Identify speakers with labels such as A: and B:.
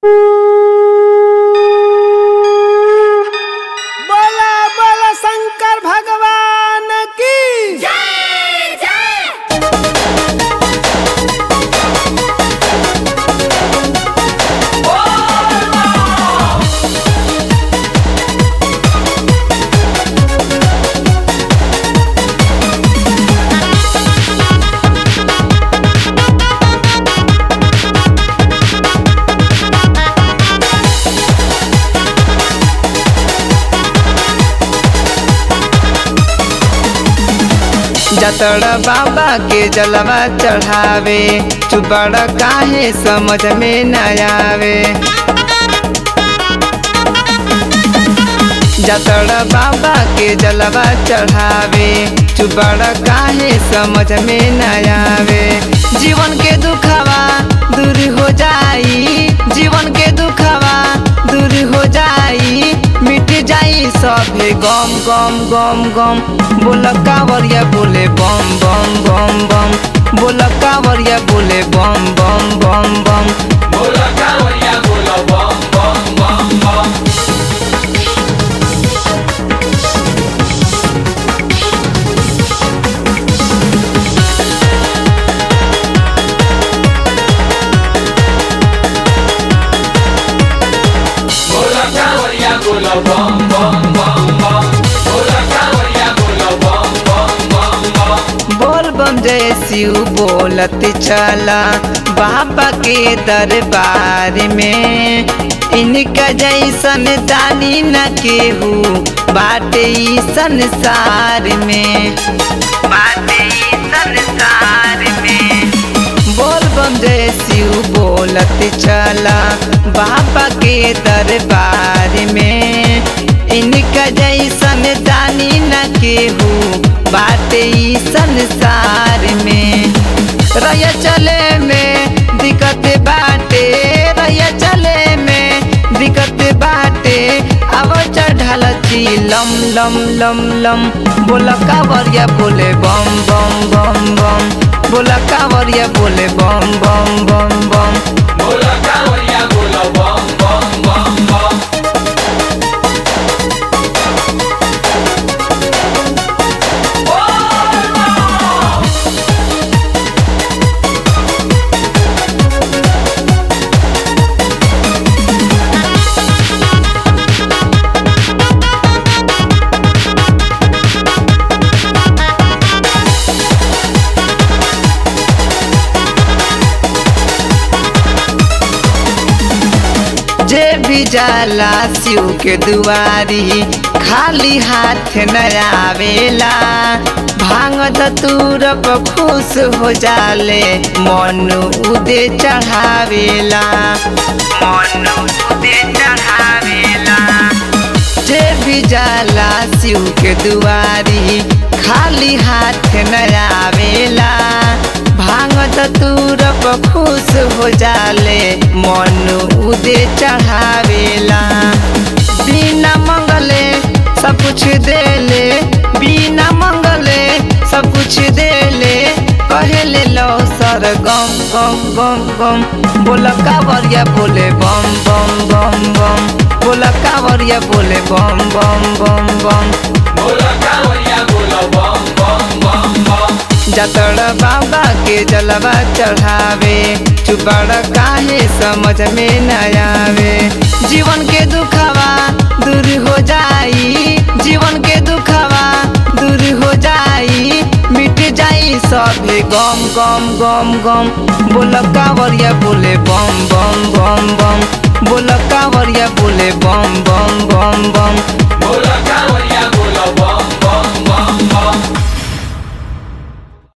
A: बोला बोला शंकर भगवान की
B: जतड़ बाबा के जलवा चढ़ावे चुबड़ काहे समझ में न आवे जतड़ बाबा के जलवा चढ़ावे चुबड़ काहे समझ में न आवे जीवन के दुखवा दूर हो जाई जीवन के दुखवा दूर हो जाई मिट जाई सभे गम गम गम गम बोल कावरिया बोले बम बम बम बम बोल कावरिया बोले बम बम बम बम
C: बोला कावरिया बोला बम बम बम बम बोला कावरिया बोला बम बम बम बम बोला कावरिया बोला बम बम बम बम
B: बोल बम जय शिव बोलत चला बाबा के दरबार में इनका जैसन दानी न केहू बाटे ई संसार में बाटे ई संसार में बोल बम जय शिव बोलत चला बाबा के दरबार में इनका जैसन दानी न केहू बाटे ई संसार में रह चले में दिक्कत बाटे रह चले में दिक्कत बाटे अब चढ़ल छी लम लम लम लम बोल कावरिया बोले बम बम बम बम बोल कावरिया बोले बम बम बम बम
C: बोला कावरिया बोला बम बम बम बम
B: जे भी जाला शिव के दुआरी खाली हाथ न आवेला भांग धतूर पर खुश हो जाले मन उदे चढ़ावेला मन उदे चढ़ावेला जे भी जाला शिव के दुआरी खाली हाथ न आवेला भांग धतूर पर खुश हो जाले मन उदे चढ़ावेला बिना मंगले सब कुछ देले बिना मंगले सब कुछ देले कहेले लो सर गम गम गम गम बोल कावरिया बोले बम बम बम बम बोल कावरिया बोले बम बम बम बम
C: बोला कावरिया बोला बम बम बम बम
B: जतड़ बाबा के जलवा चढ़ावे चुपड़ काहे समझ में न आवे जीवन के दुखवा दूर हो जाई जीवन के दुखवा दूर हो जाई मिट जाई सभे गम गम गम गम बोल कावरिया बोले बम बम बम बम बोल कावरिया बोले बम बम बम बम
C: बोला कावरिया